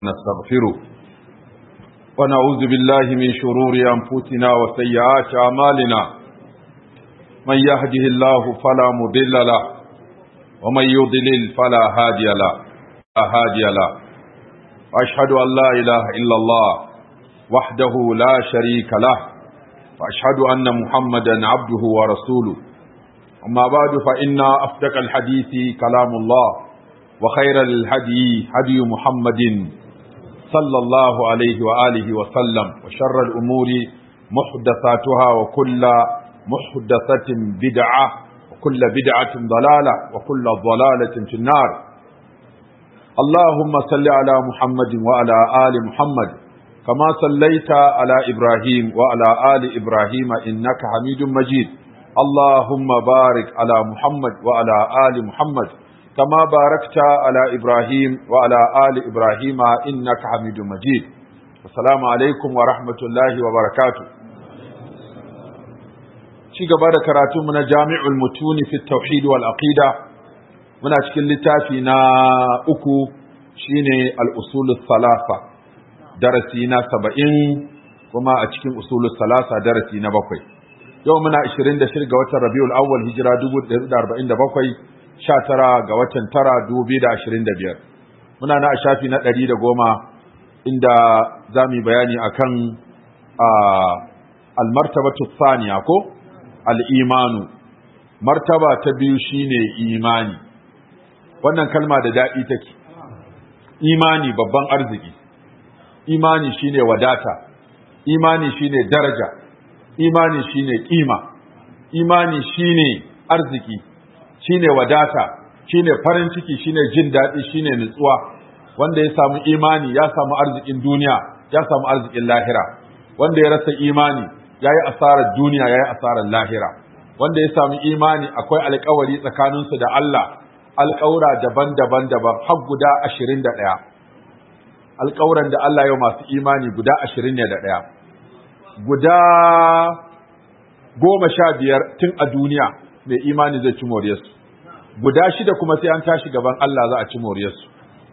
نستغفره ونعوذ بالله من شرور أنفسنا وسيئات أعمالنا من يهده الله فلا مضل له ومن يضلل فلا هادي له لا هادي له وأشهد أن لا إله إلا الله وحده لا شريك له وأشهد أن محمدا عبده ورسوله أما بعد فإن أصدق الحديث كلام الله وخير الهدي هدي محمد صلى الله عليه وآله وسلم وشر الأمور محدثاتها وكل محدثة بدعة وكل بدعة ضلالة وكل ضلالة في النار اللهم صل على محمد وعلى آل محمد كما صليت على إبراهيم وعلى آل إبراهيم إنك حميد مجيد اللهم بارك على محمد وعلى آل محمد كما باركت على إبراهيم وعلى آل إبراهيم إنك حميد مجيد السلام عليكم ورحمة الله وبركاته ci gaba da karatunmu na jami'ul mutuni fi tauhid wal aqida muna cikin littafi na uku shine al-usulus salasa darasi na saba'in kuma a cikin usulus salasa darasi na bakwai yau muna 26 ga watan rabiul awwal hijira 1447 19 ga watan tara biyar. muna na a shafi na ɗari da goma inda za mu yi bayani akan almartabatu saniya ko al'imanu martaba ta biyu shine imani wannan kalma da daɗi take imani babban arziki imani shine wadata imani shine daraja imani shine kima imani shine arziki shine wadata shine farin ciki shine jin daɗi shine nutsuwa wanda ya samu imani ya samu arzikin duniya ya samu arzikin lahira wanda ya rasa imani ya yi asarar duniya ya yi asarar lahira wanda ya samu imani akwai alkawari tsakaninsu da Allah alkawura daban-daban daban har guda ashirin da ɗaya alkawuran da Allah yau masu imani guda ashirin ne da ɗaya guda goma sha biyar tun a duniya mai imani zai ci moriyarsu guda shida kuma sai an tashi gaban Allah za a ci moriyarsu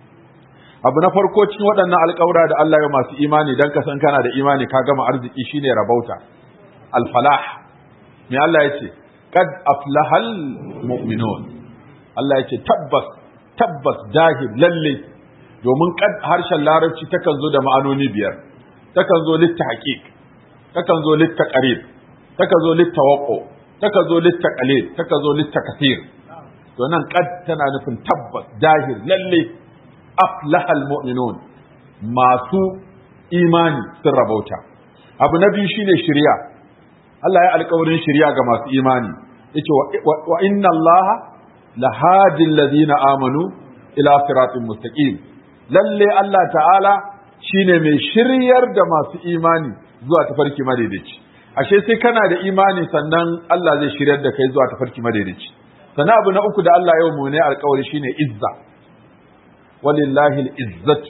abu na farko cikin waɗannan alƙawura da Allah ya masu imani dan ka san kana da imani ka gama arziki shine rabauta alfalah me Allah ya ce qad aflahal mu'minun Allah ya ce tabbas tabbas dahib lalle domin kad harshen larabci takan zo da ma'anoni biyar takan zo litta haqiq takan zo litta qarib takan zo litta waqo taka zo litta qalil taka zo litta kathir to nan qad tana nufin tabbas dahir lalle aflahal mu'minun masu imani sun rabauta abu na biyu shine shari'a Allah ya alƙawarin shari'a ga masu imani yace wa inna Allaha lahadi alladhina amanu ila siratin mustaqim lalle Allah ta'ala shine mai shiryar da masu imani zuwa tafarki madaidaici ashe sai kana da imani sannan Allah zai shiryar da kai zuwa tafarki madaidaici sannan abu na uku da Allah yau mu ne alƙawari shine izza walillahi al-izzat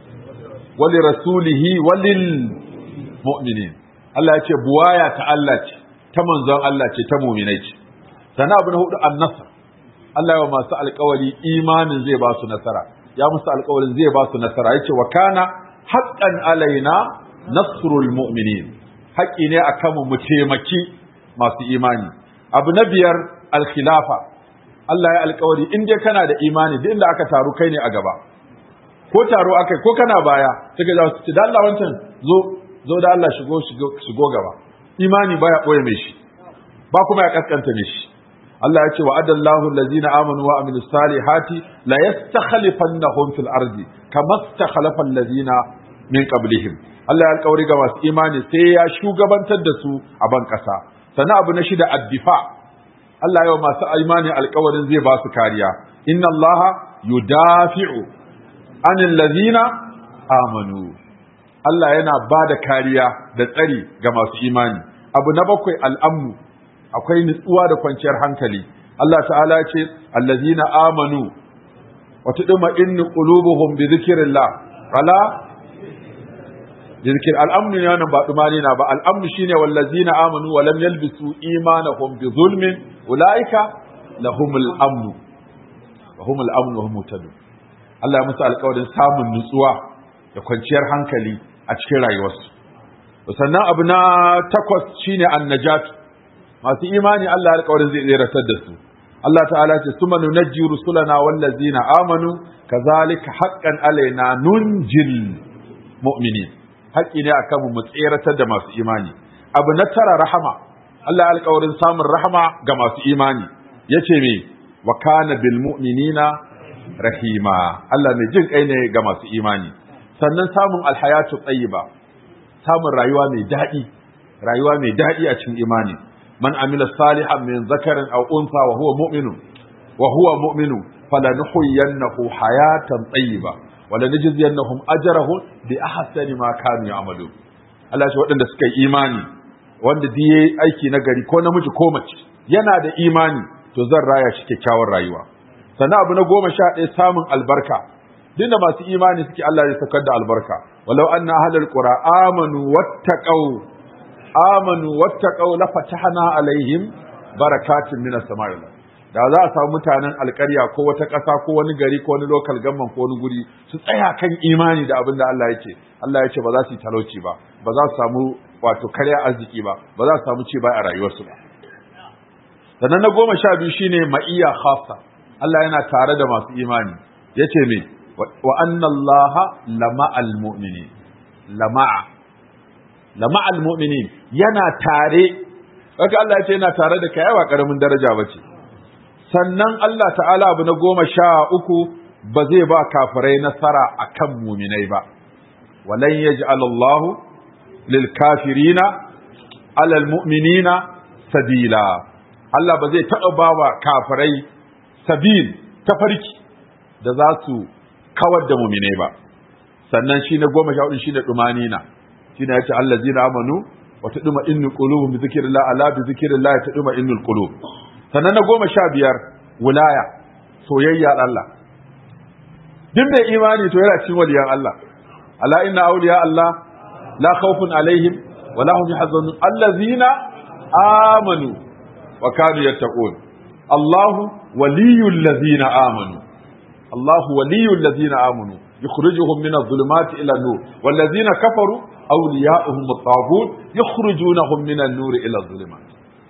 wali rasulihi walil mu'minin Allah ya ce buwaya ta Allah ce ta manzon Allah ce ta mu'minai ce sannan abu na hudu an-nasr Allah ya masu alƙawari imanin zai ba su nasara ya musu alƙawarin zai ba su nasara yace wa kana haqqan alaina nasrul mu'minin haƙƙi ne a kanmu mu taimaki masu imani abu na biyar alkhilafa Allah ya alkawari in dai kana da imani duk inda aka taru kai ne a gaba ko taro aka ko kana baya suka za su ce da Allah wancan zo zo da Allah shigo shigo gaba imani baya boye mai shi ba kuma ya kaskanta mai shi Allah ya ce wa adallahu allazina amanu wa amilus salihati la yastakhlifannahum fil ardi kama istakhlafa allazina min qablihim Allah ya alƙawari ga masu imani sai ya shugabantar da su a ban ƙasa. Sannan abu na shida addifa. Allah ya masu imani alƙawarin zai ba su kariya. Inna Allah yudafi'u anil ladhina amanu. Allah yana ba da kariya da tsari ga masu imani. Abu na bakwai al'amnu akwai nutsuwa da kwanciyar hankali. Allah ta'ala ya ce allazina amanu wa tudma innu qulubuhum bi dhikrillah. Ala zikir al'amnu ne wannan ba dumani na ba al'amnu shine wallazina amanu wa lam yalbisu imanahum bi zulmin ulaika lahumul amnu wa humul amnu wa hum muhtadun Allah ya musu alƙawarin samun nutsuwa da kwanciyar hankali a cikin rayuwarsu sannan abu na takwas shine annajat masu imani Allah alƙawarin zai tseratar da su Allah ta'ala ce suma nunajji rusulana wallazina amanu kazalika haqqan alaina nunjil mu'minin haƙƙi ne akan mu tseratar da masu imani abu na tara rahama Allah alƙawarin samun rahama ga masu imani yace me wa kana bil mu'minina rahima Allah mai jin kai ne ga masu imani sannan samun alhayatu tayyiba samun rayuwa mai daɗi rayuwa mai daɗi a cikin imani man amila salihan min zakarin aw unsa wa huwa mu'minun wa huwa mu'minun falanuhyiyannahu hayatan tayyiba wa lanajziyannahum ajrahum bi ahsani ma kanu ya'malun Allah shi waɗanda suka yi imani wanda duk yayi aiki na gari ko namiji ko mace yana da imani to zan raya shi kyakkyawar rayuwa sannan abu na goma sha ɗaya samun albarka dinda masu imani suke Allah ya saukar da albarka walau anna ahlul qura amanu wattaqau amanu wattaqau la fatahna alaihim barakatin minas samai da za a samu mutanen alƙarya ko wata ƙasa ko wani gari ko wani local government ko wani guri su tsaya kan imani da abin da Allah yake Allah ya ce ba za su yi talauci ba ba za su samu wato karya arziki ba ba za su samu ci ba a rayuwarsu ba sannan na goma sha biyu shine ma'iyya khassa Allah yana tare da masu imani yace me wa anna Allah lama'al mu'minin lama'a lama'al mu'minin yana tare haka Allah ya ce yana tare da kai ba karamin daraja bace sannan Allah ta'ala abu na goma sha uku ba zai ba kafirai nasara akan muminai ba walan yaj'al Allah lil kafirina alal mu'minina sabila Allah ba zai taɓa ba wa kafirai sabil tafarki da za su kawar da muminai ba sannan shi na goma sha hudu shi da ɗumanina shi ne ya ce Allah zina amanu wa ta ɗuma innu ƙulubu bi zikirillah ala bi zikirillah ta ɗuma innu ƙulubu sannan na goma sha biyar wulaya soyayya Allah duk mai imani to yana cikin waliyan Allah ala inna awliya Allah la khawfun alaihim wa la hum yahzanun allazina amanu wa kanu yattaqun Allahu waliyul ladzina amanu Allahu waliyul ladzina amanu yukhrijuhum min adh-dhulumati ila an-nur wal ladzina kafaru awliya'uhum at-taghut yukhrijunahum min an-nur ila adh-dhulumat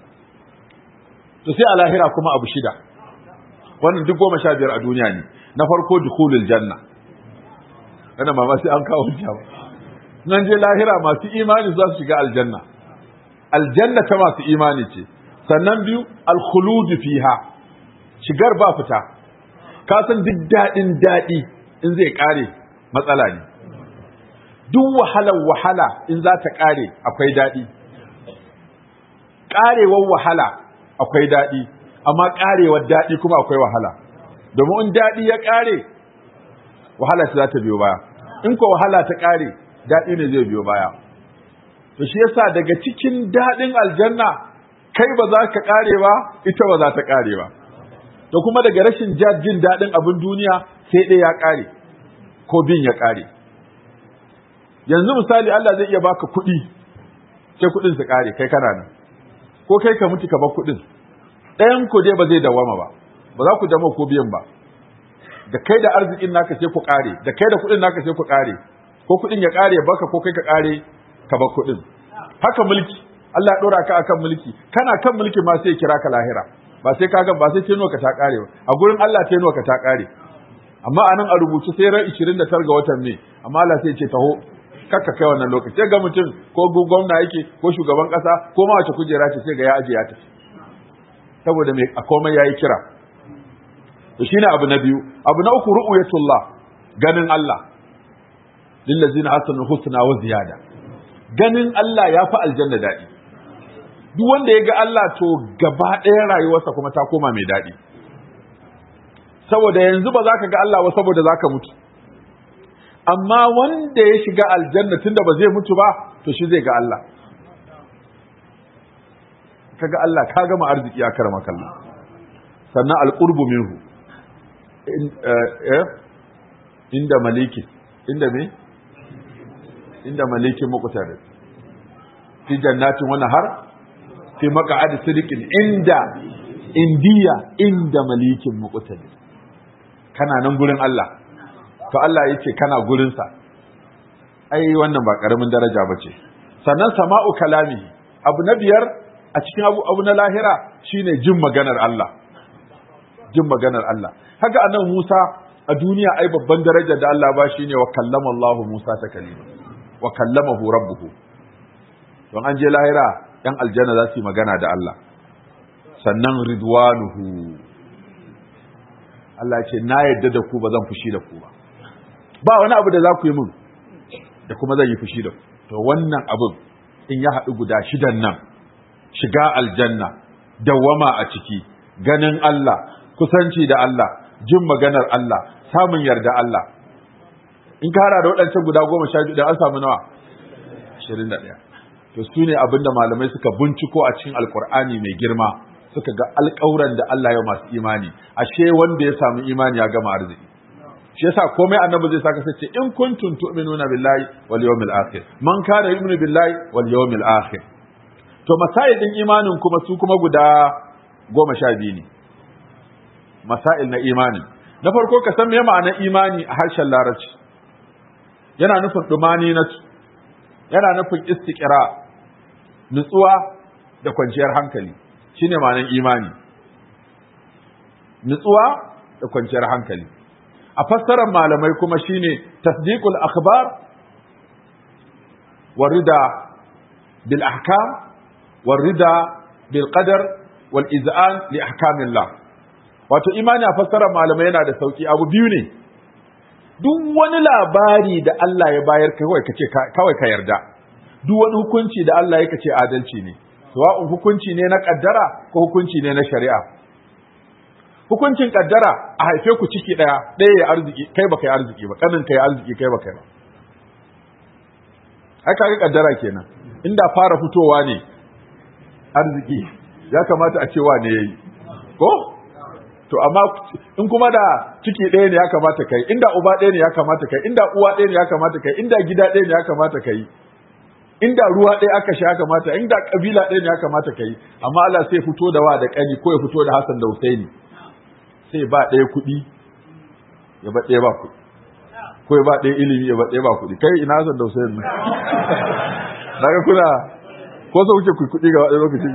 to sai a lahira kuma abu shida wannan duk goma sha biyar a duniya ne na farko dukhulul janna kana ma sai an kawo hujja ba nan je lahira masu imani za su shiga aljanna aljanna ta masu imani ce sannan biyu alkhuludu fiha shigar ba fita ka san duk daɗin daɗi in zai ƙare matsala ne duk wahalar wahala in za ta ƙare akwai daɗi ƙarewar wahala akwai daɗi amma ƙarewar daɗi kuma akwai wahala domin in daɗi ya ƙare wahala ta za ta biyo baya in ko wahala ta ƙare daɗi ne zai biyo baya to shi yasa daga cikin daɗin aljanna kai ba za ka ƙare ba ita ba za ta ƙare ba da kuma daga rashin jin daɗin abin duniya sai ɗaya ya ƙare ko bin ya ƙare yanzu misali Allah zai iya baka kuɗi sai kuɗin su ƙare kai kana nan ko kai ka mutu ka bar kuɗin ɗayan ku dai ba zai dawama ba ba za ku dama ko biyan ba da kai da arzikin naka sai ku ƙare da kai da kuɗin naka sai ku ƙare ko kuɗin ya ƙare baka ko kai ka ƙare ka bar kuɗin haka mulki Allah ya ɗora ka akan mulki kana kan mulki ma sai kira ka lahira ba sai ka ba sai tenuwa ka ta ƙare ba a gurin Allah tenuwa ka ta ƙare amma anan a rubuce sai ran 29 ga watan ne amma Allah sai ya ce taho kakka kai wannan lokaci sai ga mutum ko gwamna yake ko shugaban kasa ko ma wace kujera ce sai ga ya aje ya tafi saboda mai a komai yayi kira to shine abu na biyu abu na uku ru'yatullah ganin Allah lillazina hasanu husna wa ziyada ganin Allah ya fi aljanna daɗi duk wanda ya ga Allah to gaba ɗaya rayuwarsa kuma ta koma mai daɗi saboda yanzu ba za ka ga Allah ba saboda za ka mutu amma wanda ya shiga aljanna tunda ba zai mutu ba to shi zai ga Allah kaga Allah ka gama arziki ya karama kallon sannan alqurbu minhu inda maliki inda me inda maliki muqtar fi jannatin wa nahar fi maq'ad sidiqin inda indiya inda malikin muqtar kana nan gurin Allah to Allah ya ce kana gurinsa ai wannan ba karamin daraja ba ce sannan sama'u kalami abu na biyar a cikin abu, abu na lahira shine jin maganar Allah jin maganar Allah haka annan Musa a duniya ai babban daraja da Allah ba shine wa kallama Allah Musa ta kalima wa kallamahu rabbuhu don an je lahira yan aljanna za su yi magana da Allah sannan ridwanuhu Allah ce na yadda da ku ba zan fushi da ku ba ba wani abu da za ku yi min da kuma zan yi fushi da ku to wannan abin in ya haɗu guda shidan nan shiga aljanna dawwama a ciki ganin Allah kusanci da Allah jin maganar Allah samun yarda Allah in ka hada da waɗancan guda goma sha biyu an samu nawa ashirin da ɗaya to su ne abin da malamai suka binciko a cikin alkur'ani mai girma suka ga alƙawuran da Allah ya masu imani ashe wanda ya samu imani ya gama arziki shi yasa komai annabi zai saka sace in kuntum tu'minuna billahi wal yawmil akhir man kana yu'minu billahi wal yawmil akhir to masail din imanin kuma su kuma guda goma sha biyu ne masail na imani na farko ka san me ma'anar imani a harshen larabci yana nufin dumani na yana nufin istiqra nutsuwa da kwanciyar hankali shine ma'anar imani nutsuwa da kwanciyar hankali a fassarar malamai kuma shine tasdiqul akhbar warida bil ahkam warida bil qadar wal iz'an li ahkamillah wato imani a fassarar malamai yana da sauki abu biyu ne duk wani labari da Allah ya bayar kawai kace kawai ka yarda duk wani hukunci da Allah ya kace adalci ne sawa'un hukunci ne na kaddara ko hukunci ne na shari'a hukuncin kaddara a haife ku ciki daya ɗaya ya arziki kai baka yi arziki ba kanin kai arziki kai baka yi ba ai kaga kaddara kenan inda fara fitowa ne arziki ya kamata a ce wa ne yayi ko to amma in kuma da ciki ɗaya ne ya kamata kai inda uba ɗaya ne ya kamata kai inda uwa ɗaya ne ya kamata kai inda gida ɗaya ne ya kamata kai inda ruwa ɗaya aka sha ya kamata inda kabila ɗaya ne ya kamata kai amma Allah sai fito da wa da kani ko ya fito da Hassan da Husaini sai ba ɗaya kuɗi ya ba ɗaya ba kuɗi ko ya ba ɗaya ilimi ya ba ɗaya ba kuɗi kai ina Hassan da Husaini daga kuna ko so kuke kuɗi ga wani lokaci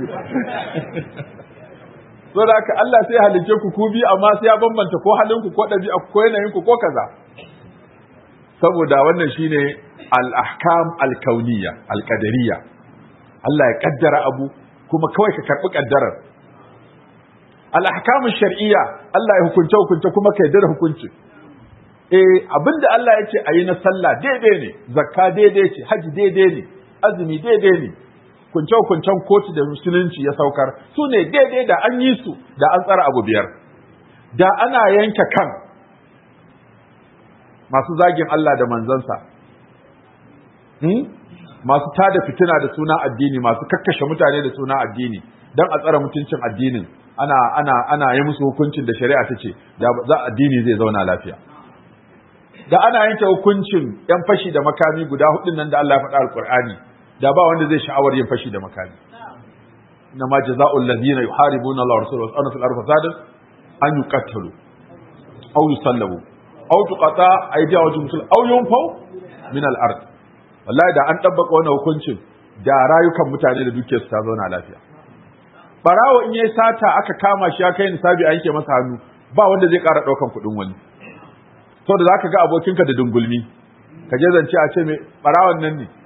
so da haka Allah sai halice ku ku bi amma sai ya bambanta ko halinku ko ɗabi'a ko yanayinku ko kaza saboda wannan shine al-ahkam al-kauniyya al-qadariyya Allah ya kaddara abu kuma kawai ka karbi kaddarar al-ahkam shar'iyya Allah ya hukunta hukunta kuma ka yarda da hukunci eh abinda Allah ya ce ayi na sallah daidai ne zakka daidai ce haji daidai ne azumi daidai ne kunce-kuncen kotu da musulunci ya saukar su ne daidai da an yi su da an tsara abu biyar da ana yanke kan masu zagin Allah da manzansa masu tada fitina da suna addini masu kakkashe mutane da suna addini don a tsara mutuncin addinin ana ana ana yi musu hukuncin da shari'a ta ce da za addini zai zauna lafiya da ana yanke hukuncin yan fashi da makami guda hudun nan da Allah ya faɗa alqur'ani da ba wanda zai sha'awar yin fashi da makami inna ma jazaa'ul ladina yuharibuna Allah wa rasulahu wa fil ardi fasadan an yuqattalu aw yusallabu aw tuqata aydihim musul aw yunfaw min al ard wallahi da an dabbaka wannan hukuncin da rayukan mutane da dukiyar su ta zauna lafiya barawo in yayi sata aka kama shi ya kai nisabi a yanke masa hannu ba wanda zai ƙara ɗaukan kuɗin wani saboda zaka ga abokinka da dungulmi ka je zance a ce me barawon nan ne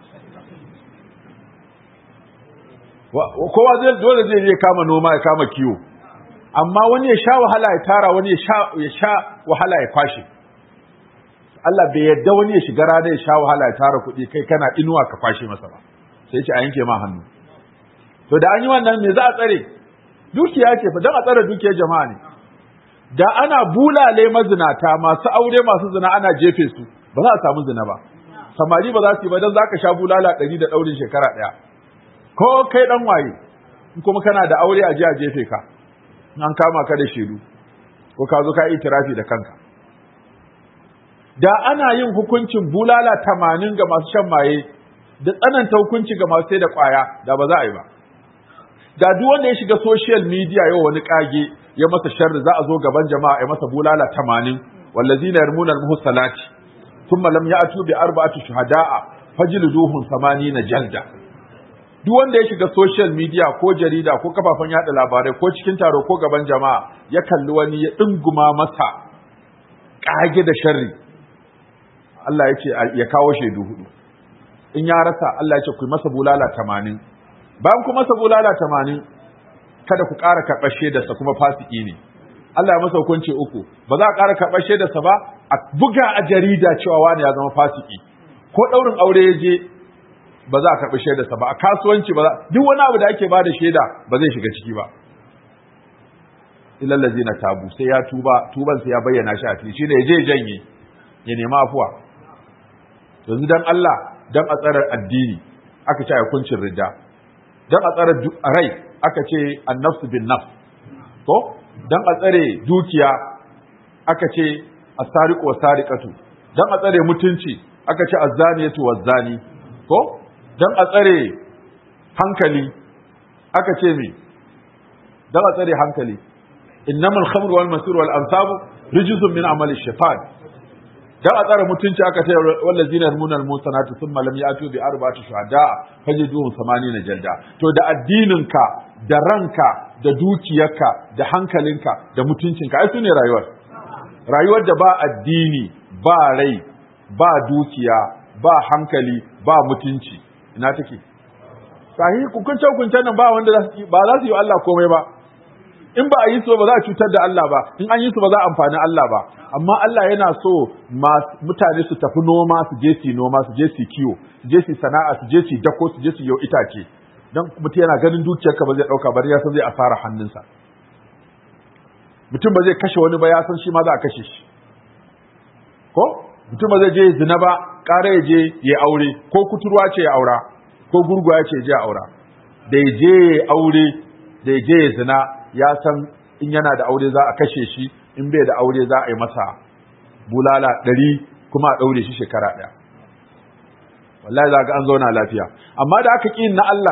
kowa zai dole zai je kama noma ya kama kiwo amma wani ya sha wahala ya tara wani ya sha ya sha wahala ya kwashe Allah bai yadda wani ya shiga rana ya sha wahala ya tara kuɗi kai kana inuwa ka kwashe masa ba sai ce a yanke ma hannu to da an yi wannan me za a tsare dukiya ce fa dan a tsare dukiyar jama'a ne da ana bulale mazinata masu aure masu zina ana jefe su ba za a samu zina ba samari ba za su yi ba dan zaka sha bulala ɗari da ɗaurin shekara ɗaya ko kai dan waye in kuma kana da aure a ji a jefe ka an kama ka da shedu ko ka zo ka yi tirafi da kanka da ana yin hukuncin bulala tamanin ga masu shan maye da tsananta hukunci ga masu sai da kwaya da ba za a yi ba da duk wanda ya shiga social media yau wani kage ya masa sharri za a zo gaban jama'a ya masa bulala tamanin wallazina yarmuna al-muhsanati thumma lam ya'tu bi arba'ati shuhada'a fajliduhum na jalda duk wanda ya shiga social media ko jarida ko kafafen yada labarai ko cikin taro ko gaban jama'a ya kalli wani ya dinguma masa kage da sharri Allah ya ce ya kawo shaidu hudu in ya rasa Allah ya ce ku masa bulala 80 bayan ku masa bulala 80 kada ku ƙara karɓar shaidarsa kuma fasiki ne Allah ya masa hukunci uku ba za a ƙara karɓar shaidarsa ba a buga a jarida cewa wani ya zama fasiki ko ɗaurin aure ya je ba za a karɓi shaidarsa ba a kasuwanci ba za duk wani abu da ake ba da shaida ba zai shiga ciki ba ilal na tabu sai ya tuba tuban sai ya bayyana shi a fili shine ya je janye ya nema afuwa yanzu dan Allah dan a tsarar addini aka ce a hukuncin ridda dan a tsarar rai aka ce annafsu bin nafs to dan a tsare dukiya aka ce as-sariqu was-sariqatu dan a tsare mutunci aka ce az-zaniyatu waz-zani ko dan a tsare hankali aka ce me dan a tsare hankali innamal khamru wal masir wal ansabu rijzun min amali shaitan dan a tsare mutunci aka ce wallazina yarmuna al musanatu thumma lam yatu bi arba'ati shuhada fajiduhum 80 jalda to da addininka da ranka da dukiyarka da hankalinka da mutuncinka ai sune rayuwar rayuwar da ba addini ba rai ba dukiya ba hankali ba mutunci ina take sahi hukunce hukuncen nan ba wanda ba za su yi Allah komai ba in ba a yi su ba za a cutar da Allah ba in an yi su ba za a amfani Allah ba amma Allah yana so mutane su tafi noma su je su noma su je su kiwo su je su sana'a su je su dako su je su yau itace dan mutum yana ganin dukiyarka ba zai dauka ba ya san zai asara hannunsa mutum ba zai kashe wani ba ya san shi ma za a kashe shi ko mutum ba zai je zina ba ƙara ya je ya aure ko kuturwa ce ya aura ko gurguwa ce ya je ya aura da ya je ya aure da ya je ya zina ya san in yana da aure za a kashe shi in bai da aure za a yi masa bulala ɗari kuma a ɗaure shi shekara ɗaya wallahi za ga an zauna lafiya amma da aka ƙi na Allah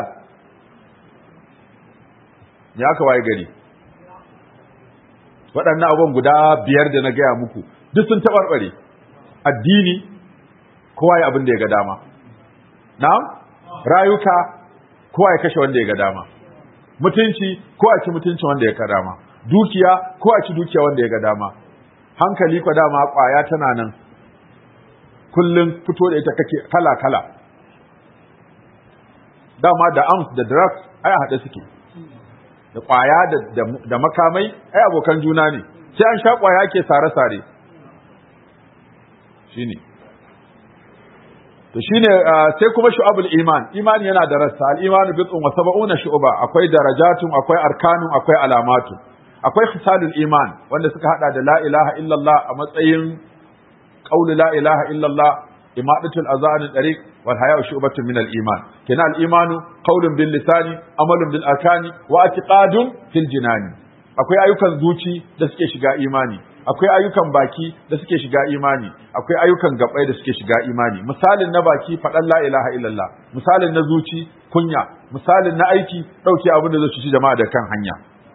ya aka waye gari waɗannan abubuwan guda biyar da na gaya muku duk sun taɓarɓare addini kowa ya abin da ya ga dama na rayuka kowa ya kashe wanda ya ga dama mutunci ko a ci mutunci wanda ya ga dama dukiya ko a ci dukiya wanda ya ga dama hankali ko dama kwaya tana nan kullum fito da ita kake kala kala dama da arms da drugs ai a haɗe suke da kwaya da, da, makamai ai abokan juna ne sai an sha kwaya ke sare-sare shine to shine sai kuma shu'abul iman imani yana da rassa al-imanu bid'un wa sab'una shu'ba akwai darajatun akwai arkanun akwai alamatu akwai khisalul iman wanda suka hada da la ilaha illallah a matsayin qaulu la ilaha illallah imadatul azan tariq wal haya'u shu'batun min al-iman kana al-imanu qaulun bil lisani amalun bil arkani wa i'tiqadun fil jinani akwai ayyukan zuci da suke shiga imani akwai ayyukan baki da suke shiga imani akwai ayyukan gabai da suke shiga imani misalin na baki faɗan la ilaha illallah misalin na zuci kunya misalin na aiki ɗauke abin da zai ci jama'a da kan hanya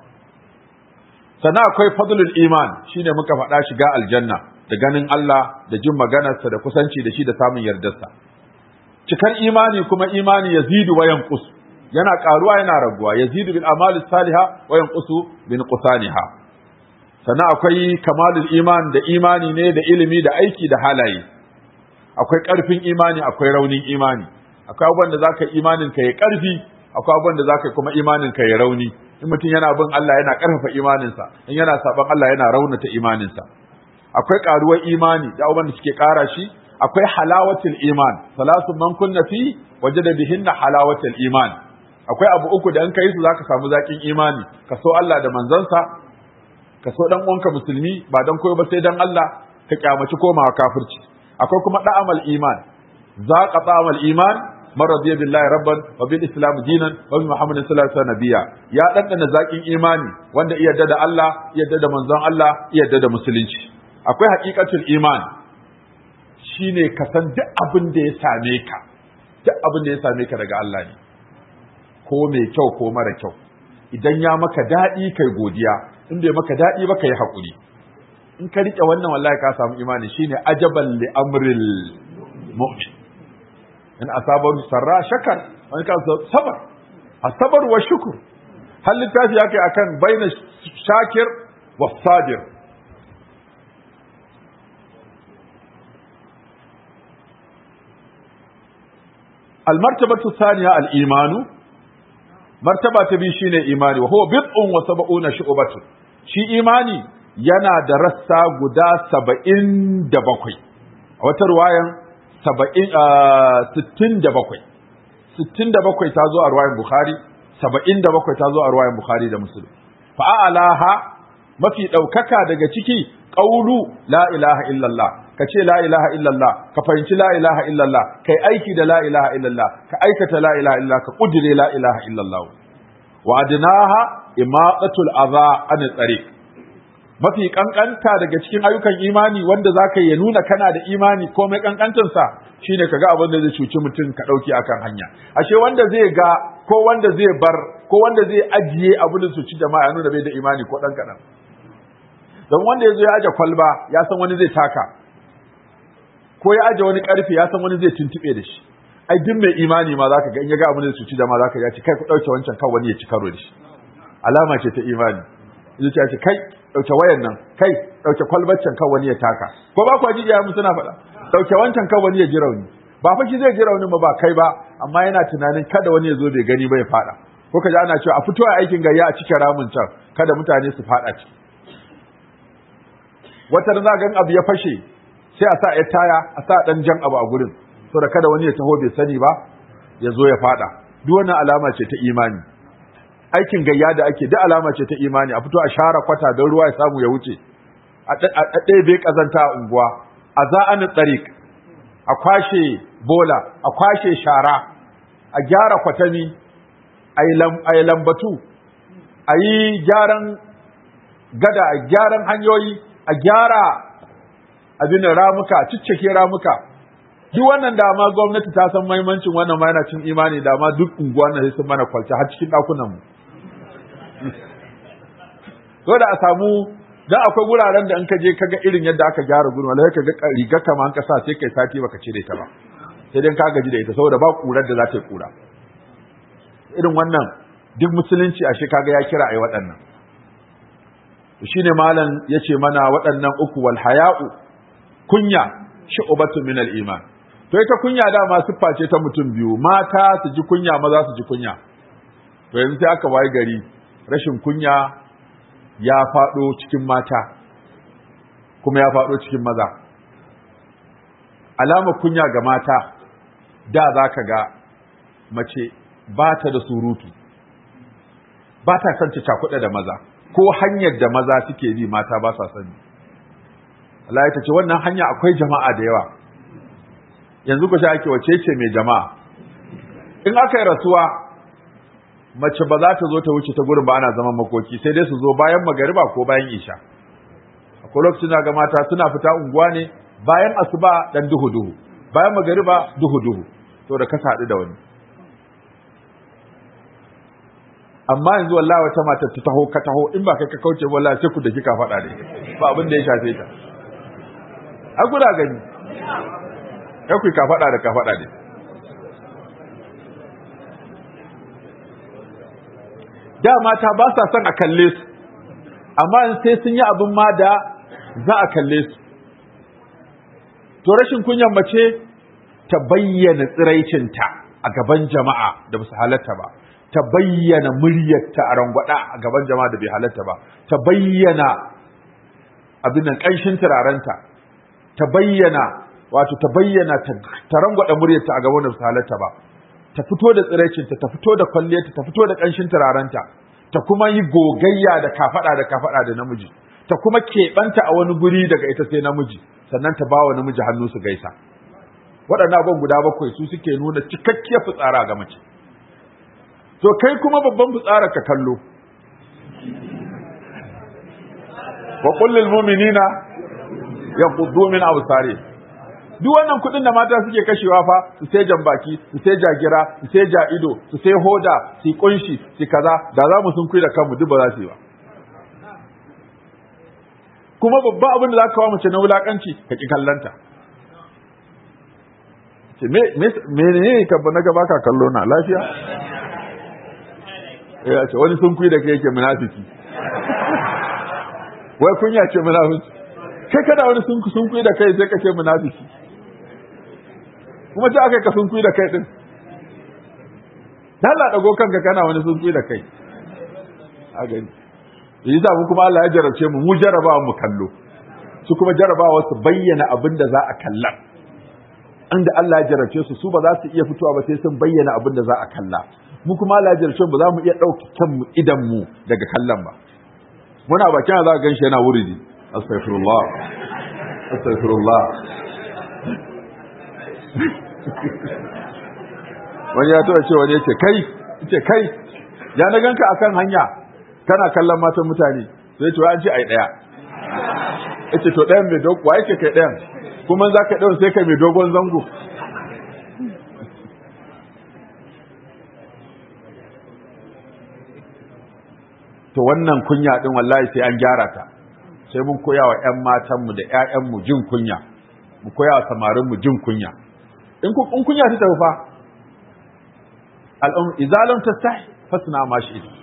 sannan akwai fadlul iman shine muka faɗa shiga aljanna da ganin Allah da jin maganarsa da kusanci da shi da samun yardarsa cikar imani kuma imani yazidu wa yanqus yana karuwa yana raguwa yazidu bil amali salihah wa yanqusu bin qusaniha sannan akwai kamalul iman da imani ne da ilimi da aiki da halaye akwai ƙarfin imani akwai raunin imani akwai abubuwan da zaka imanin ka ya ƙarfi akwai abubuwan da zaka kuma imanin ka ya rauni in mutum yana bin Allah yana ƙarfafa imaninsa in yana saban Allah yana raunata imaninsa akwai ƙaruwar imani da abubuwan da suke ƙara shi akwai halawatul iman salatu man kunna fi wajada bihinna halawatul iman akwai abu uku da in kai su zaka samu zaƙin imani ka so Allah da manzansa ka so dan uwanka musulmi ba dan koyo ba sai dan Allah ka kyamaci komawa kafirci akwai kuma da'amal iman zaqa ta'amal iman man radiya billahi rabban wa bil islam dinan wa bi muhammadin sallallahu alaihi wasallam nabiyya ya dandana zakin imani wanda iya da Allah iya da manzon Allah iya da musulunci akwai haqiqatul iman shine ka san duk abin da ya same ka duk abin da ya same ka daga Allah ne ko mai kyau ko mara kyau idan ya maka daɗi kai godiya in bai maka daɗi ba kai haƙuri in ka riƙe wannan wallahi ka samu imani shine ajaban li amril mu'min in asabar sarra shakar wani kan sabar asabar wa shukur har littafi yake akan baina shakir wa sabir المرتبة الثانية الإيمان مرتبة تبي شيء إيماني وهو بضع وسبعون شعبة شي إيماني yana da rassa guda saba'in da bakwai a wata ruwayan sittin da bakwai sittin da bakwai ta zo a ruwayan bukhari saba'in da bakwai ta zo a ruwayan bukhari da musulun fa'alaha mafi ɗaukaka daga ciki ƙaulu la ilaha illallah ka ce la ilaha illallah ka fahimci la ilaha illallah kai aiki da la ilaha illallah ka aikata la ilaha illallah ka ƙudire la ilaha illallah wa adnaha imaqatul adha an tsariq mafi kankanta daga cikin ayyukan imani wanda za ka ya nuna kana da imani ko mai kankancinsa shine ka ga abin da zai cuci mutum ka ɗauki akan hanya ashe wanda zai ga ko wanda zai bar ko wanda zai ajiye abin da cuci jama'a ya nuna bai da imani ko ɗan kaɗan don wanda ya zo ya aje kwalba ya san wani zai taka ko ya aje wani ƙarfe ya san wani zai tuntuɓe da shi ai duk mai imani ma zaka ga in ya ga abin da cuci jama'a zaka ya ce kai ku ɗauke wancan kan wani ya ci karo da shi alama ce ta imani zuciya ce kai dauke wayan nan kai dauke kwalbaccen kan wani ya taka ko ba kwa jijiya mu suna faɗa dauke wancan kan wani ya ji rauni ba fa shi zai ji rauni ba ba kai ba amma yana tunanin kada wani ya zo bai gani ba ya faɗa ko kaji ana cewa a fito a aikin gayya a cike ramin can kada mutane su faɗa ciki wata za ga abu ya fashe sai a sa ya taya a sa dan jan abu a gurin saboda kada wani ya taho bai sani ba ya zo ya faɗa duk wannan alama ce ta imani aikin gayya da ake da alama ce ta imani a fito a share kwata don ruwa ya samu ya wuce a ɗebe ƙazanta a unguwa a za'ani tsarik a kwashe bola a kwashe shara a gyara kwatami a yi lambatu a yi gyaran gada a gyaran hanyoyi a gyara abin ramuka ciccike ramuka duk wannan dama gwamnati ta san mahimmancin wannan ma yana cin imani dama duk unguwa na sun mana kwalta har cikin ɗakunanmu so da a samu dan akwai wuraren da in ka je kaga irin yadda aka gyara gurin wallahi kaga riga kama an kasa sai kai sati baka cire ta ba sai dai ka gaji da ita saboda ba kurar da za ta yi kura irin wannan duk musulunci ashe kaga ya kira ai waɗannan shine malam yace mana waɗannan uku wal haya'u kunya shu'batu min al iman to ita kunya dama siffa ce ta mutum biyu mata su ji kunya maza su ji kunya to yanzu sai aka waye gari rashin kunya ya faɗo cikin mata kuma ya faɗo cikin maza alamar kunya ga mata da za ka ga mace ba ta da surutu ba ta son ta cakuɗa da maza ko hanyar da maza suke bi mata ba sa sani Allah ya ce wannan hanya akwai jama'a da yawa yanzu ku sha ake wace ce mai jama'a in aka yi rasuwa mace ba za ta zo ta wuce ta gurin ba ana zaman makoki sai dai su zo bayan magariba ko bayan isha akwai lokacin da ga mata suna fita unguwa ne bayan asuba dan duhu duhu bayan magariba duhu duhu to da ka haɗu da wani amma yanzu wallahi wata mata ta taho ka taho in ba kai ka kauce wallahi sai ku da kika faɗa ne ba abin da ya shafe ta a guda gani kai ku ka faɗa da ka faɗa ne da mata ba sa son a kalle su amma sai sun yi abin ma da za a kalle su to rashin kunyan mace ta bayyana tsiraicinta a gaban jama'a da ba su halatta ba ta bayyana muryarta a rangwada a gaban jama'a da bai halatta ba ta bayyana abin nan ƙanshin turarenta ta bayyana wato ta bayyana ta rangwada muryarta a gaban da ba su halatta ba ta fito da tsiraicinta ta fito da kwalliyarta ta fito da ƙanshin turarenta ta kuma yi gogayya da kafaɗa da kafaɗa da namiji ta kuma keɓanta a wani guri daga ita sai namiji sannan ta bawa namiji hannu su gaisa waɗannan abin guda bakwai su suke nuna cikakkiyar fitsara ga mace to kai kuma babban fitsara ka kallo wa kullil mu'minina yaghuddu min absarihim duk wannan kuɗin da mata suke kashewa fa su sai jambaki su sai jagira su sai ja'ido su sai hoda su kunshi su kaza da za mu sun kuyi da kanmu duk ba za su yi ba kuma babban abin da za ka kawo mace na wulakanci ka ki kallanta ce me me ne ka na gaba ka kallo na lafiya ya ce wani sun kuyi da kai yake munafiki wai kunya ce munafiki kai kada wani sun sun kuyi da kai sai ka ce munafiki kuma ta aka ka sun kuyi da kai din Allah dago kanka kana wani sun kuyi da kai a gani yi za mu kuma Allah ya jarabce mu mu jarabawa mu kallo su kuma jarabawa su bayyana abin da za a kalla inda Allah ya jarabce su su ba za su iya fitowa ba sai sun bayyana abin da za a kalla mu kuma Allah ya jarabce mu za mu iya ɗauki kanmu idan mu daga kallon ba muna bakin za ka gan shi yana wuridi astaghfirullah astaghfirullah wani ya taɓa ce wani ya ce kai ce kai ya na ganka akan hanya kana kallon matan mutane sai ce an ce ai daya yace to ɗayan mai dogo wa yake kai ɗayan kuma za ka ɗayan sai kai mai dogon zango to wannan kunya din wallahi sai an gyara ta sai mun koya wa ƴan matanmu da ƴaƴanmu jin kunya mu koya wa samarinmu jin kunya in kunya ta tafi fa al'um idza lam tastahi fasna ma shi'ta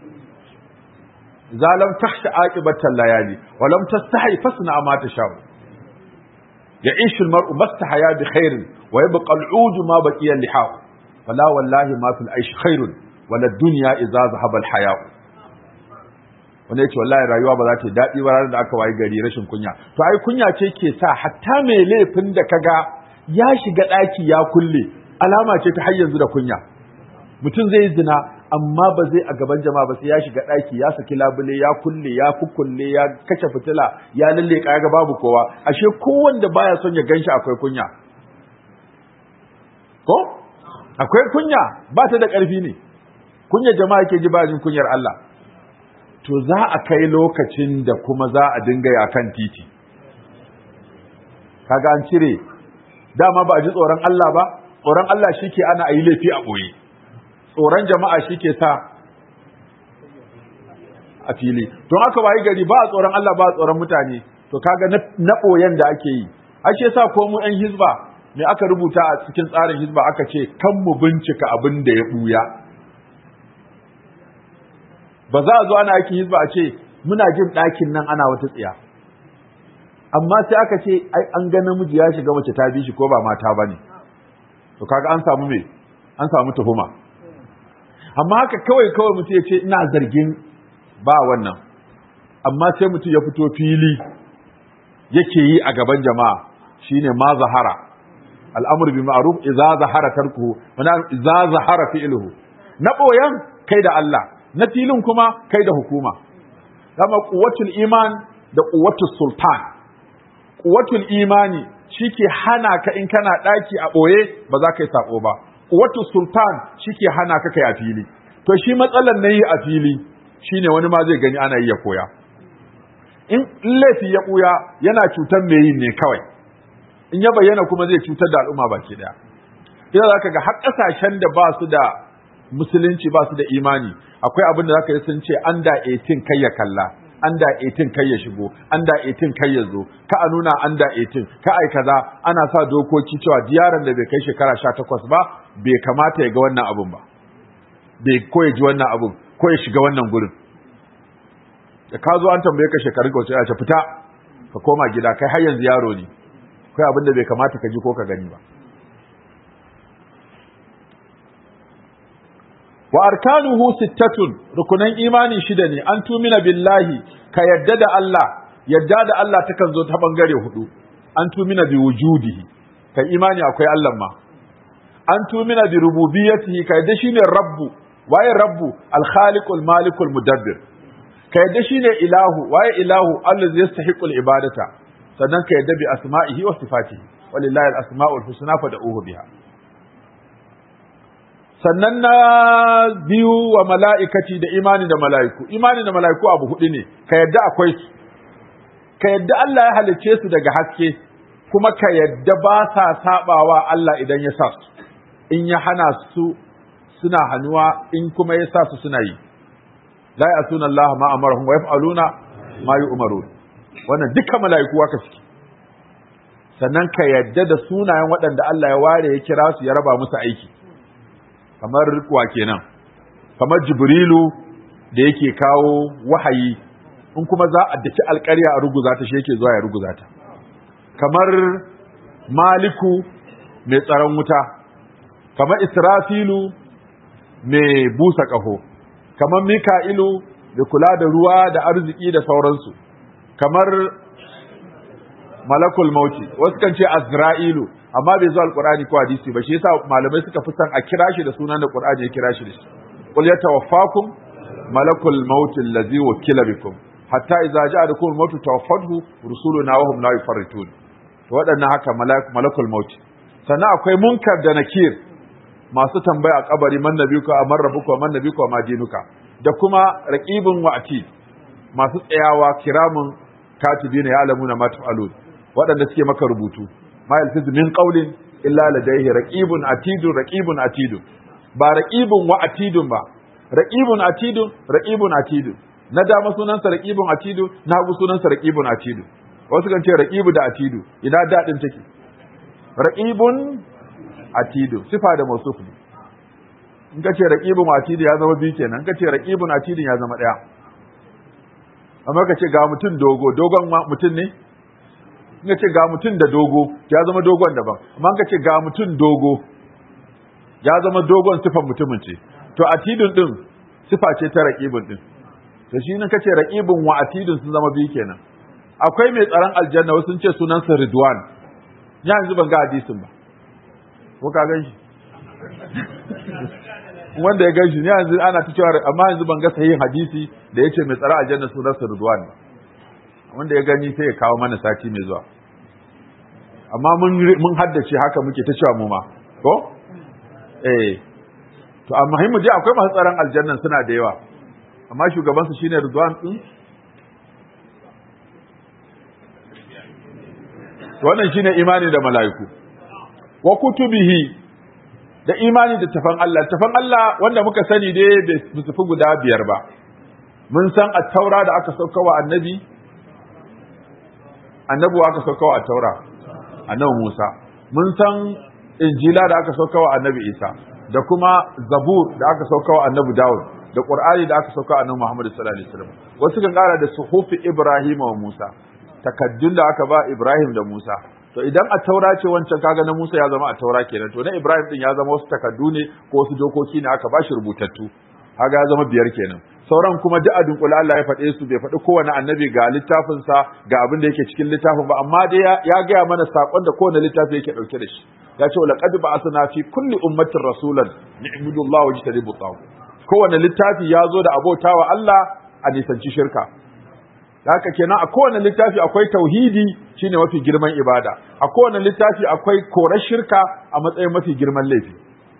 إذا لم تخش عاقبة الليالي ولم تستحي فاصنع ما تشاء يعيش المرء ما استحيا بخير ويبقى العود ما بقي اللحاء فلا والله ما في العيش خير ولا الدنيا إذا ذهب الحياء wanda ya ce wallahi rayuwa ba za ta yi daɗi ba ranar da aka wayi gari rashin kunya to ai kunya ce ke sa hatta mai laifin da kaga ya shiga ɗaki ya kulle alama ce ta har yanzu da kunya mutum zai zina amma ba zai a gaban jama'a ba sai ya shiga ɗaki ya saki labule ya kulle ya kukulle ya kashe fitila ya lalle ya ga babu kowa ashe kowanda baya son ya ganshi akwai kunya ko akwai kunya ba ta da ƙarfi ne kunya jama'a ke ji ba jin kunyar Allah to za a kai lokacin da kuma za a dinga ya kan titi kaga an cire dama ba a ji tsoron Allah ba tsoron Allah shi ke ana a yi laifi a ɓoye tsoron jama'a shi ke sa a fili don aka wayi gari ba a tsoron Allah ba a tsoron mutane to kaga na ɓoyen da ake yi ashe sa ko mu 'yan hizba me aka rubuta a cikin tsarin hizba aka ce kan mu bincika abin da ya ɓuya ba za a zo ana aikin hizba a ce muna jin ɗakin nan ana wata tsiya amma sai aka ce ai an ga namiji ya shiga mace ta bi shi ko ba mata ba ne to kaga an samu me an samu tuhuma amma haka kawai kawai mutum ya ce ina zargin ba wannan amma sai mutum ya fito fili yake yi a gaban jama'a shine ma zahara al'amur bi ma'ruf idza zahara tarkuhu wa idza zahara fi'luhu na boyan kai da Allah na filin kuma kai da hukuma kama quwwatul iman da quwwatul sultan quwwatul imani shike hana ka in kana daki a boye ba za ka yi sako ba quwwatul sultan shike hana ka kai a fili to shi matsalan nayi a fili shine wani ma zai gani ana yi ya koya in laifi ya buya yana cutar mai yin ne kawai in ya bayyana kuma zai cutar da al'umma baki daya idan zaka ga har kasashen da ba su da musulunci ba su da imani akwai abin da zaka yi sun ce under 18 kai ya kalla under 18 kai ya shigo under 18 kai ya zo ka a nuna under 18 ka ai kaza ana sa dokoki cewa diyaran da bai kai shekara 18 ba bai kamata ya ga wannan abun ba bai ko ya ji wannan abun ko ya shiga wannan gurin da ka zo an tambaye ka shekarun ka wace ya ce fita ka koma gida kai har yanzu yaro ne kai abin da bai kamata ka ji ko ka gani ba wa arkanuhu sittatun rukunan imani shida ne an tumina billahi ka yadda da Allah yadda da Allah takan zo ta bangare hudu an tumina bi wujudihi ka imani akwai Allah ma an tumina bi rububiyyatihi ka yadda shine rabbu waye rabbu al-khaliqul malikul mudabbir ka yadda shine ilahu waye ilahu allazi yastahiqul ibadata sannan ka yadda bi asma'ihi wa sifatihi walillahi al-asma'ul husna fad'uhu biha sannan na biyu wa mala'ikati da imani da mala'iku imani da mala'iku abu hudu ne ka yadda akwai su ka yadda Allah ya halicce su daga haske kuma ka yadda ba sa sabawa Allah idan ya sa su in ya hana su suna hannuwa in kuma ya sa su suna yi la ya'suna Allah ma amarahum wa yaf'aluna ma yu'marun wannan duka mala'iku haka suke sannan ka yadda da sunayen waɗanda Allah ya ware ya kira su ya raba musu aiki kamar wa kenan kamar jibrilu da yake kawo wahayi in kuma za a daki alƙarya a ruguza ta shi yake zuwa ya ruguza ta kamar maliku mai tsaron wuta kamar israfilu mai busa ƙaho kamar mika'ilu da kula da ruwa da arziki da sauransu kamar malakul mauti wasu kan ce azra'ilu amma bai zo alqur'ani ko hadisi ba shi yasa malamai suka fi san a kira shi da sunan da qur'ani ya kira shi da shi qul yatawaffakum malakul maut allazi wakila bikum hatta idza ja'akum al-maut tawaffathu rusuluna wa hum la yufarritun to waɗannan haka malakul maut sannan akwai munkar da nakir masu tambaya a kabari man nabiyuka amar rabbuka man nabiyuka ma dinuka da kuma raqibun wa atid masu tsayawa kiramun katibina ya'lamuna ma taf'alun waɗanda suke maka rubutu ma yalfizu min qawlin illa ladayhi raqibun atidun raqibun atidun ba raqibun wa atidun ba raqibun atidun raqibun atidun na dama sunansa raqibun atidun na hagu sunansa raqibun atidun wasu kan ce raqibu da atidu ina dadin take raqibun atidu sifa da mawsuf ne in ka ce raqibun atidu ya zama biyu kenan in ka ce raqibun atidun ya zama daya amma ka ce ga mutum dogo dogon mutum ne in ka ce ga mutum da dogo ya zama dogon daban amma ka ce ga mutum dogo ya zama dogon sifan mutumin ce to atidun din sifa ce ta raqibun din to shi ne kace raqibun wa atidun sun zama biyu kenan akwai mai tsaron aljanna wasu sun ce sunan sa ridwan ya yanzu ban ga hadisin ba ko ka gan shi wanda ya gan shi ne yanzu ana ta cewa amma yanzu ban ga sahihin hadisi da yace mai tsaron aljanna sunan sa ridwan wanda ya gani sai ya kawo mana sati mai zuwa amma mun mun haddace haka muke ta cewa mu ma ko eh to amma mu je akwai masu tsaron aljannan suna da yawa amma shugaban su shine Ridwan din wannan shine imani da mala'iku wa kutubihi da imani da tafan Allah tafan Allah wanda muka sani dai bai su fi guda biyar ba mun san at-taura da aka sauka wa annabi annabi aka sauka wa at-taura annabi Musa mun san injila da aka sauka wa annabi Isa da kuma zabur da aka sauka wa annabi Dawud da Qur'ani da aka sauka wa annabi Muhammad sallallahu alaihi wasallam wasu kan kara da suhufi Ibrahim wa Musa takaddun da aka ba Ibrahim da Musa to idan a taura ce wancan kaga na Musa ya zama a taura kenan to na Ibrahim din ya zama wasu takaddu ne ko wasu dokoki ne aka bashi rubutattu kaga ya zama biyar kenan sauran kuma duk a dunkule Allah ya faɗe su bai faɗi kowane annabi ga littafinsa ga abin da yake cikin littafin ba amma dai ya gaya mana sakon da kowane littafi yake ɗauke da shi ya ce laqad ba'athna fi kulli ummatin rasulan ni'budu Allah wa jtanibu tawu kowane littafi ya zo da abotawa Allah a nisanci shirka haka kenan a kowane littafi akwai tauhidi shine mafi girman ibada a kowane littafi akwai korar shirka a matsayin mafi girman laifi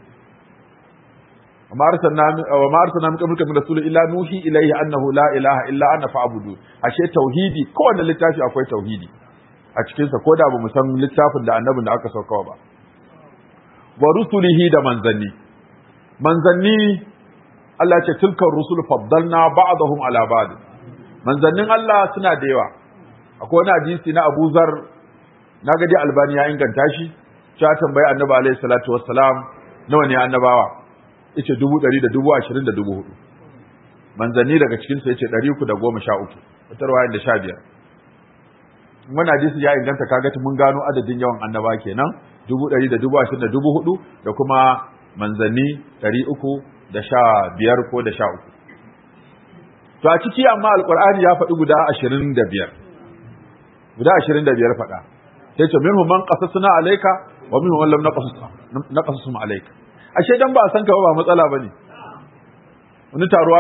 وما أرسلنا وما أرسلنا من قبلك من رسول إلا نوحي إليه أنه لا إله إلا أنا فاعبدون ashe tauhidi kowane littafi akwai tauhidi a cikin sa koda ba mu san littafin da annabin da aka sauka ba wa rusulihi da manzanni manzanni Allah ce tilkar rusul faddalna ba'dahum ala ba'd manzannin Allah suna da yawa akwai wani hadisi na Abu Zar na ga dai Albani ya inganta shi ya tambayi Annabi alaihi salatu wassalam nawa ne annabawa yace dubu ɗari da dubu ashirin da dubu hudu manzanni daga cikinsu yace ɗari uku da goma sha uku wata ruwayan da sha biyar wani hadisi ya inganta kaga mun gano adadin yawan annaba kenan dubu ɗari da dubu ashirin da dubu hudu da kuma manzanni ɗari uku da sha biyar ko da sha uku to a ciki amma alƙur'ani ya faɗi guda ashirin da biyar guda ashirin da biyar faɗa sai ce minhum man qasasna alayka wa minhum man lam naqasus naqasusum alayka ashe dan ba a san ka ba matsala bane wani taruwa